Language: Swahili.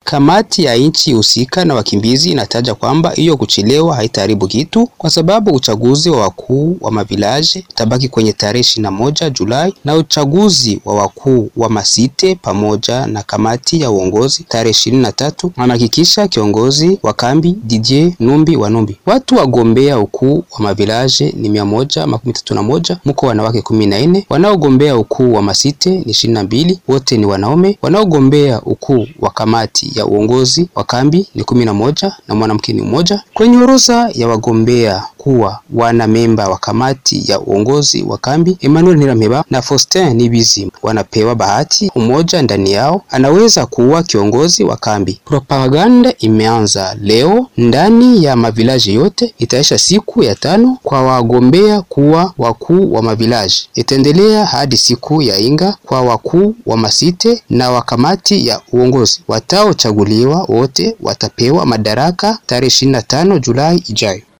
Kamati ya nchi husika na wakimbizi inataja kwamba hiyo kuchelewa haitaharibu kitu, kwa sababu uchaguzi wa wakuu wa mavilaje utabaki kwenye tarehe ishirini na moja Julai na uchaguzi wa wakuu wa masite pamoja na kamati ya uongozi tarehe ishirini na tatu anahakikisha kiongozi wa kambi Didier Numbi wa Numbi. Watu wagombea ukuu wa mavilaje ni mia moja makumi tatu na moja mko wanawake kumi na nne wanaogombea ukuu wa masite ni ishirini na mbili wote ni wanaume. Wanaogombea ukuu wa kamati ya uongozi wa kambi ni kumi na moja na mwanamke ni mmoja. Kwenye orodha ya wagombea kuwa wana memba wa kamati ya uongozi wa kambi Emmanuel Nirameba na Faustin Nibizi wanapewa bahati. Umoja ndani yao anaweza kuwa kiongozi wa kambi. Propaganda imeanza leo ndani ya mavilaji yote, itaisha siku ya tano kwa wagombea kuwa wakuu wa mavilaji, itaendelea hadi siku ya inga kwa wakuu wa masite na wa kamati ya uongozi. Wataochaguliwa wote watapewa madaraka tarehe 25 Julai ijayo.